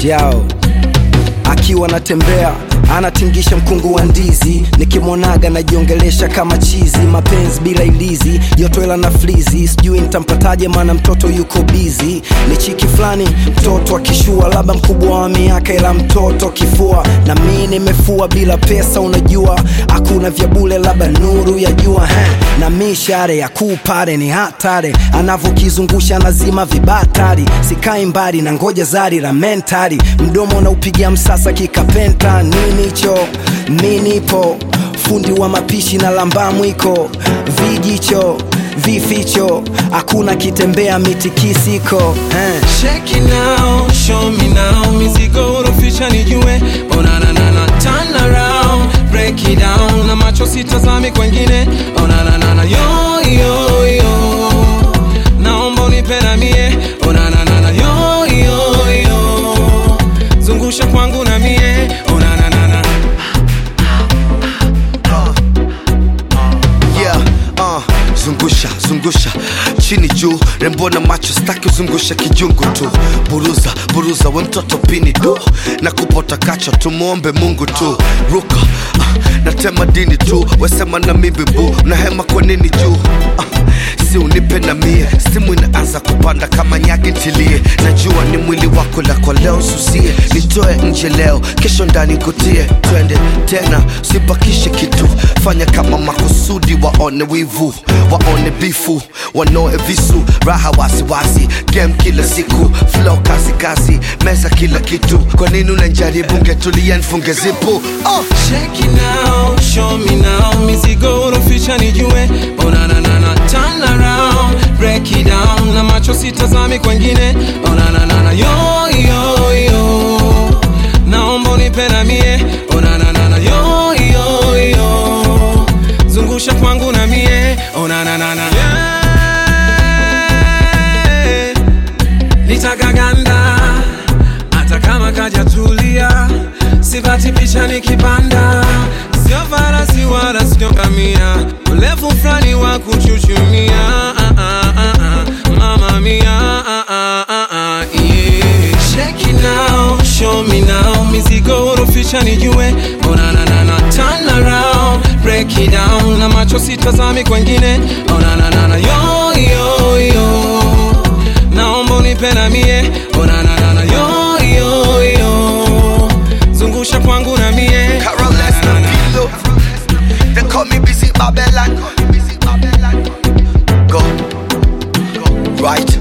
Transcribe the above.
jao akiwa anatembea anatingisha mkungu wa ndizi nikimwonaga najiongelesha kama chizi mapenzi bila ilizi yotoela na flizi sijui nitampataje maana mtoto yuko bizi ni chiki fulani mtoto akishua labda mkubwa wa miaka ila mtoto kifua na mi nimefua bila pesa unajua hakuna vya bule labda nuru ya jua he. na mishare ya kupare ni hatari anavyokizungusha nazima vibatari sikai mbali na ngoja zari la mentari mdomo unaupigia msasa kikapenta nini cho minipo fundi wa mapishi na lamba mwiko vijicho vificho hakuna kitembea mitikisiko eh. Check it now, show me now Mizigo urofisha nijue Oh na na na na Turn around, break it down Na macho sitazami kwengine Oh na na na na Yo yo yo Naomba unipe na mie Oh na na na na Yo yo yo Zungusha kwangu na mie Oh na na na na yeah, uh, zungusha zungusha chini juu rembo na macho staki zungusha kijungu tu buruza buruza we mtoto pini du na kupota kacho tumwombe mungu tu ruka uh, natema dini tu wesema na mimi bu nahema kwa nini juu uh, si unipe na mie simu inaanza kupanda kama nyagi ntilie najua ni mwili wako la kwa leo susie nitoe nje leo kesho ndani kutie twende tena sibakishe kitu fanya kama makusudi waone wivu waone bifu wanoe visu raha wasiwasi game kila siku flow kasi kasi meza kila kitu kwa nini unanjaribu ngetulia nfunge zipu oh. Check it now, show me now Mizigo urofisha nijue Oh na na na na Turn around, break it down Na macho sitazami kwengine Oh na na na na Yo yo yo Naomba unipe na mie Oh na na na na Yo yo yo Zungusha kwangu na mie Oh na na na na yeah. Nitakaganda hata kama kajatulia, sipati picha nikipanda, sio farasi wala sio ngamia, urefu fulani wa kuchuchumia. Ah, ah, ah, ah, mama mia, ah, ah, ah, ah, yeah. Check it now, show me now, mizigo urofisha nijue, oh na na na na, turn around, break it down, na macho sitazami kwengine, oh na na na na, yo yo yo naomba unipe na mie oh na na na na yo yo yo zungusha kwangu na mie Carol Lester Pilo They call me busy Babylon Go Right